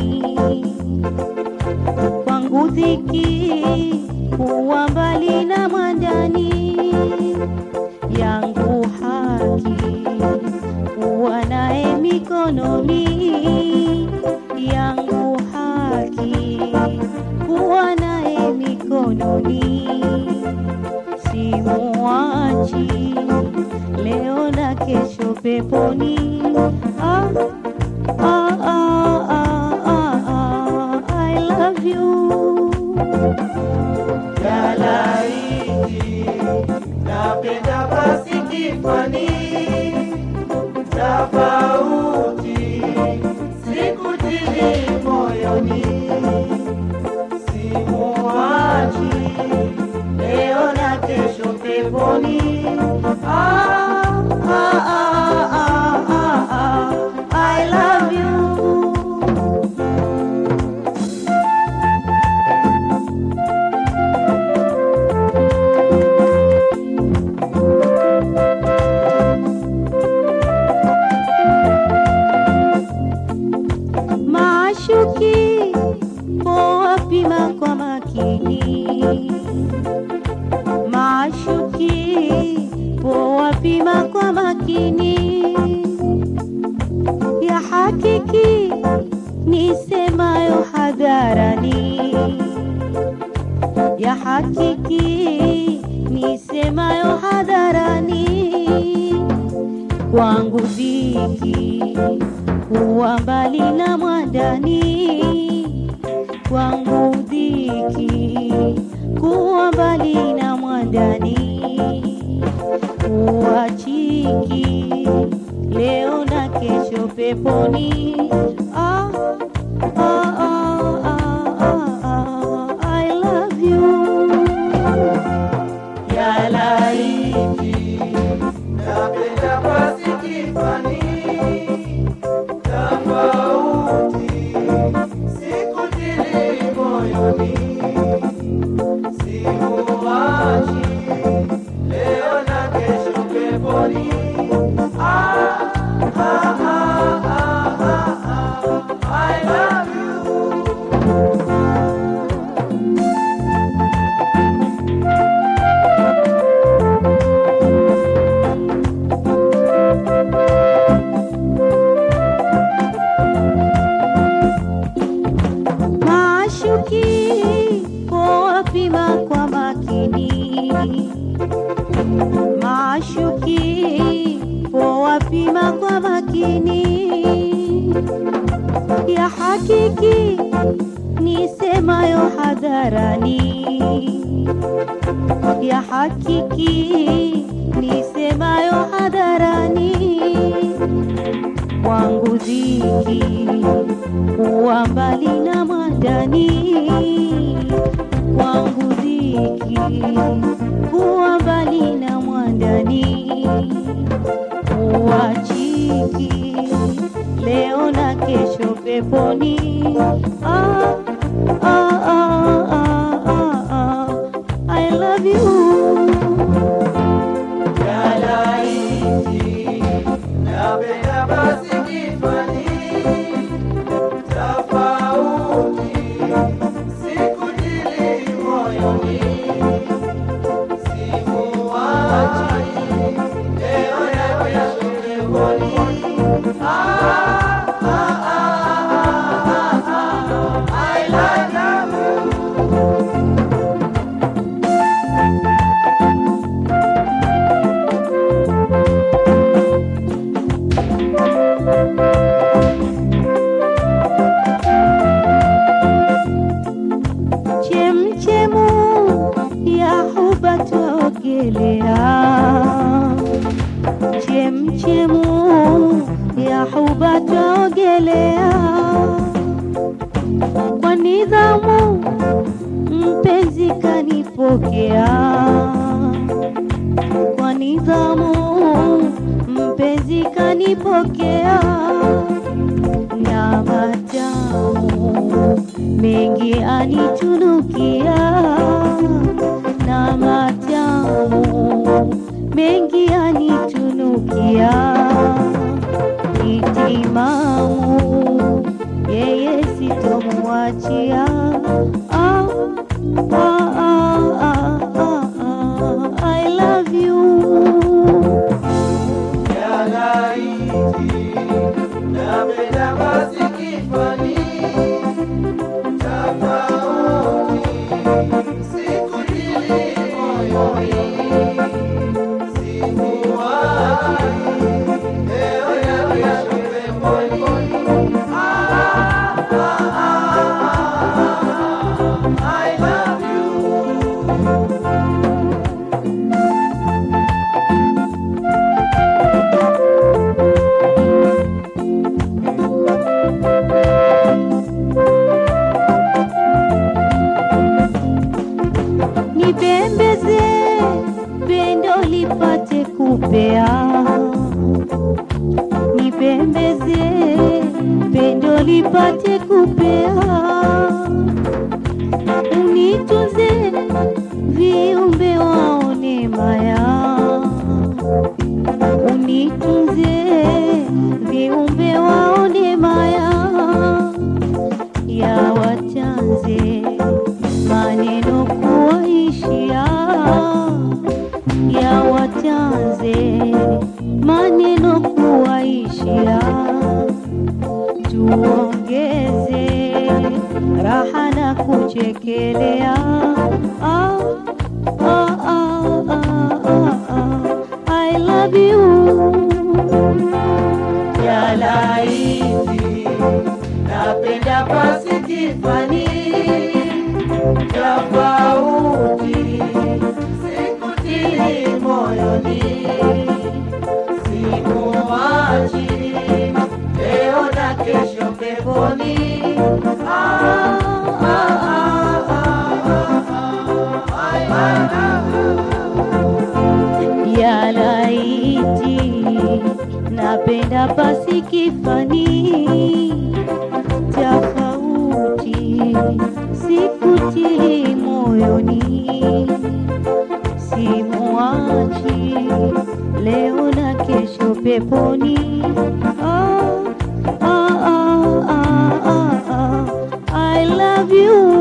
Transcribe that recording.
kwangu dhiki kuwa mbali na mwandani yangu haki kuwa naye mikononi yangu haki kuwa naye mikononi simuachi leo na kesho peponi ah, ah, ah, ah, ah, ah, I love you Yalaiti napenda basi kifani tofauti sikutili moyoni simuachi leo na kesho peponi ah, ah, ah, ah, ah, ah, I love you Maashuki poa pima kwa makini, maashuki poa pima kwa makini, ya hakiki nisemayo hadharani, ya hakiki nisemayo hadharani kwangu dhiki kuwa mbali na mwandani kwangu dhiki kuwa mbali na mwandani kuachiki leo na kesho peponi ah, ah, ah, ah, ah, ah, I love you Yalaiti napenda basi kifani tofauti sikutili moyoni simuachi leo na kesho peponi ah, ah, ah, ah, ah, ah, I love you Maashuki poa pima kwa makini, maashuki poa pima kwa makini, ya hakiki nisemayo hadharani, ya hakiki nisemayo hadharani kwangu dhiki kuwa mbali na mwandani kwangu dhiki kuwa mbali na mwandani kuachiki leo na kesho peponi ah, ah, ah, ah, ah, ah. I love you Yalaiti napenda basi kifani tofauti sikujili moyoni simuachi leo na kesho peponi ah, ah, ah, ah, ah, ah, I love you chemchemu ya huba twaogelea, chemchemu ya huba twaogelea kwa nidhamu, mpenzi kanipokea kwa nidhamu, mpenzi kanipokea na matamu mengi anitunukia na matamu mengi anitunukia itimamu yeye situ sikuachia ah, ah, ah, ah, ah, ah, I love you Yalaiti, napenda basi kifani tofauti, sikujili moyoni, sikuwachi leo na kesho peponi. Ah, ah, ah, ah, ah, I love you. nipembeze pendo lipate kupea nipembeze pendo lipate kupea unitunze viumbe waone maya unitunze viumbe waone maya ya wachanze maneno kuwaishia ya wachanze maneno kuwaishia tuongeze raha na kuchekelea ah, ah, ah, ah, ah, ah. I love you ya laiti, napenda pasi kifani tofauti, sikutili moyoni, sikuwachi leo na kesho peponi. Ah, ah, ah, ah, ah, ah, I love you. ya laiti napenda pasi kifani tofauti sikutili moyoni simuachi leo na kesho peponi ah, ah, ah, ah, ah, ah. I love you